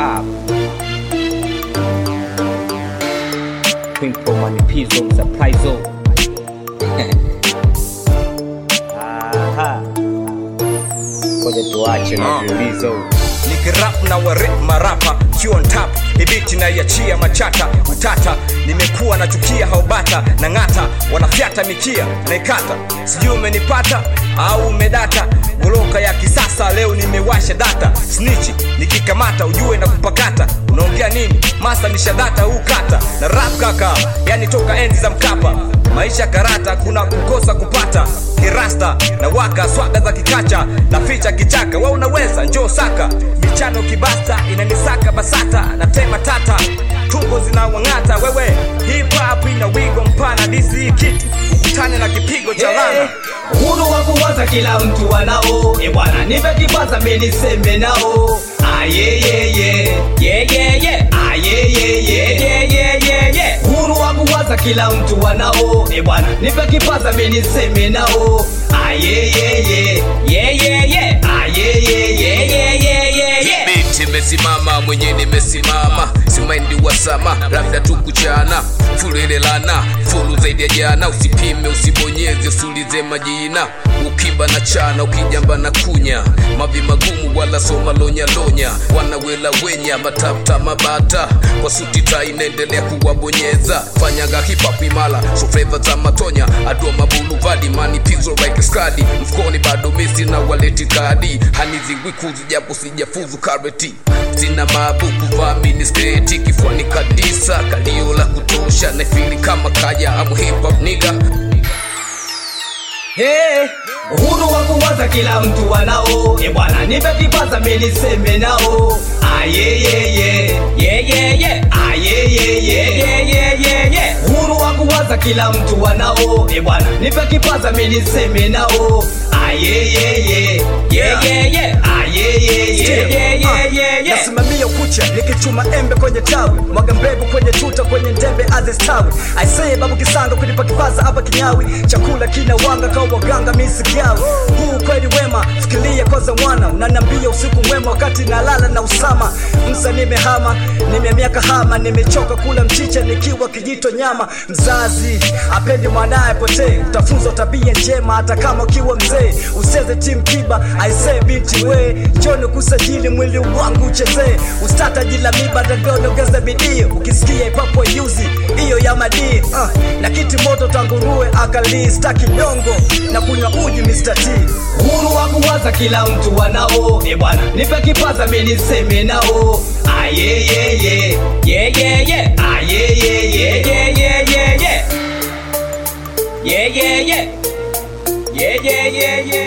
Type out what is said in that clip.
up. Pimple manipizo msaprizo. Aha. Ngoja tuache na viulizo. nikirap na warip marapa kiwa on top ibiti na iachia machata utata nimekuwa nachukia haubata na ng'ata wanafyata mikia naikata sijui umenipata au umedata goloka ya kisasa leo nimewasha data snichi nikikamata ujue na kupakata unaongea nini masa nishadata huu kata na rap kaka yani toka enzi za mkapa maisha karata kuna kukosa kupata kirasta na waka swaga za kikacha na ficha kichaka wa unaweza njoo saka michano kibasta inanisaka basata na tema tata tungo zinawang'ata wewe hip hop ina wigo mpana disi kitu ukutane na kipigo cha lana Uhuru wa kuwaza kila mtu anao, e bwana, nipe kipaza mimi niseme nao. Ayeyeye, yeyeye, ayeyeye, yeyeye. Uhuru wa kuwaza kila mtu anao, e bwana, nipe kipaza mimi niseme nao. Ayeyeye, yeyeye, ayeyeye, yeyeye. Binti imesimama mwenye nimesimama simaindi wasama labda tu kuchana fulelelana fulu zaidi ya jana usipime usibonyeze usiulize majina ukiba na chana ukijamba na kunya mavi magumu wala soma lonya lonya wanawela wenya matapta mabata kwa suti tai inaendelea kuwabonyeza fanyaga hip-hop imala so flavor za matonya adua mabuluvadi mani pizo like skadi mfukoni bado mesi na waleti kadi hanizingwikuzi japo sijafuzu kareti sina mabuku vamini sketi kifuani kadisa kalio la kutosha naifili kama kaya amu hip hop nigga Hey, uhuru wa kuwaza kila mtu anao, e bwana, nipe kipaza mimi niseme nao. Ayeyeye, yeyeye, ayeyeye, yeyeye. Uhuru wa kuwaza kila mtu anao, e bwana, nipe kipaza mimi niseme nao. Ayeyeye, yeyeye, ayeyeye, yeyeye. nasimamia ukucha nikichuma embe kwenye tawi mwaga mbegu kwenye tuta kwenye ndembe azistawi aisee babu kisanga kunipa kipaza hapa kinyawi chakula kina wanga kwa waganga misigawi huu kweli wema fikiria kwanza mwana unanambia usiku mwema wakati nalala na usama msa nimehama nimeamia kahama nimechoka kula mchicha nikiwa kijito nyama mzazi apendi mwanaye potee utafunzwa tabia njema hata kama ukiwa mzee useze tim kiba aisee binti we njoni kusajili mwili wangu uchezee ustata jila miba ndagonogeza bidii ukisikia ipapo yuzi hiyo ya madii uh, na kiti moto tanguruwe akalii staki nyongo na kunywa uji Mr. T Uhuru wa kuwaza kila mtu anao, e bwana, nipe kipaza mimi niseme nao. Ayeyeye, yeyeye, ayeyeye, yeyeye. Yeyeye, yeyeye,